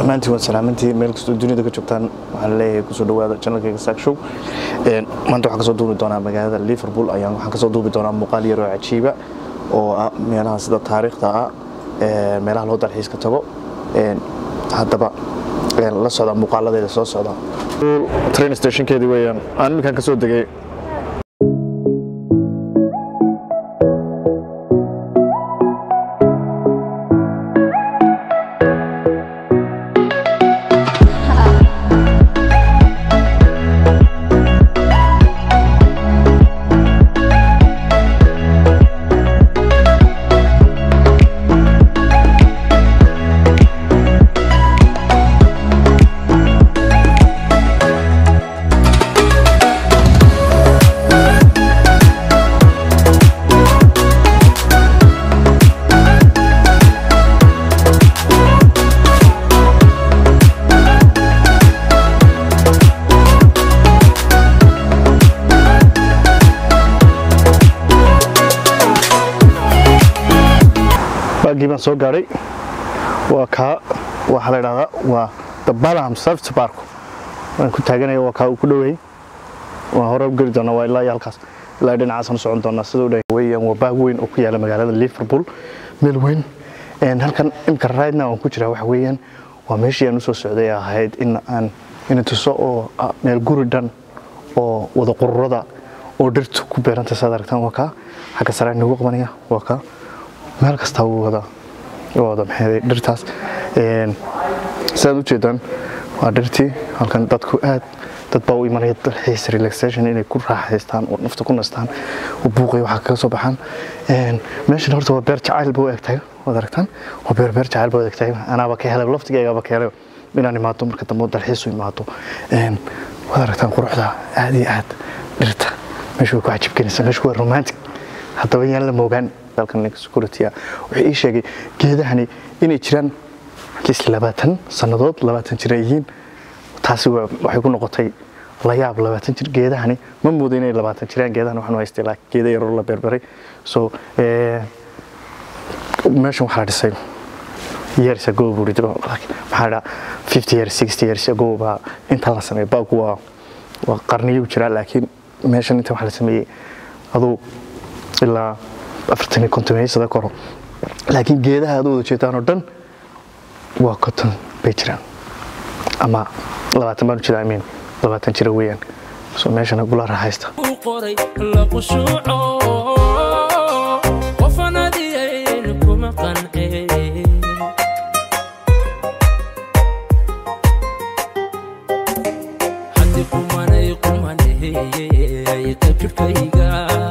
dhammaantiin waad salaamantiin meel kastoo dunida ka joogtaan waxaan leeyahay kusoo dhawaada channelkayga saak show maanta waxaan kasoo duubi doonaa magaalada liverpool ayaan waxaan kasoo duubi doonaa muuqaal yaroo cajiiba oo ah meelaha sida taariikhda ah meelaha loo dalxiiska tago haddaba la socda muuqaaladeeda soo socda train stationkeedii weeyaan aan iminkaan kasoo degay baagii baan soo gaadhay waa kaa waxaa la idhahdaa waa the balham service park waan ku taaganaya waa kaa uu ku dhoweeyey waan hore u geli doonaa waa ilaa iyo halkaas ilaa dhinacaasaan u socon doonaa sida u dhahay weeyaan waa baag weyn oo ku yaala magaalada liverpool meel weyn halkan imka raydna waan ku jiraa waxa weeyaan waa meeshii aan usoo socday ahayd in aan ina tuso oo meel guri dhan oo wada qururada oo dhirtu ku beeranta saad aragtaan waa kaa xagga sare nagu qabanaya waa kaa meel kastaa wuu wada wada maxay dhirtaas sidaad u jeedaan waa dhirtii halkan dadku aad dad baa u imanaya dalxiis relaxation inay ku raaxaystaan oo nafta ku nastaan oo buuqay waxaa kaga soo baxaan meeshan horta waa beer jacayl ba u egtahay waad aragtaan waa beer beer jacayl ba u egtahay anaaba ka helay laftigeygaba ka helay inaan imaado marka dambe dalxiis u imaado waad aragtaan quruxda aad iyo aad dhirta meesha way ku cajibgelinaysaa meesha waa romantic haddaba yaan la moogaan dalkan security wuxuu ii sheegay geedahani inay jiraan atleast labaatan sannadood labaatan jir ay yihiin taasi waxay ku noqotay layaab labaatan jir geedahani ma moodo inay labaatan jiraan geedahan waxaan haystay laakiin geeda yaroo la berberay so meeshan waxaa la dhisay years ago buu ridro maxaa dhaa fifty years sixty years ago baa inta la sameeyay baagu waa waa qarniyo jiraa laakiin meeshan inta waxaa la sameeyey aduu ilaa afartan iyo konton sada koro laakiin geedaha aad u wada jeedaan oo dhan waa konton bay jiraan ama labaatan baan u jeeda amiin labaatan jira weeyaan so meeshana gula raaxaysta qoray la qushuuco qofan adiyayn kuma qancee haddi qumanay qumaney ka jirkayga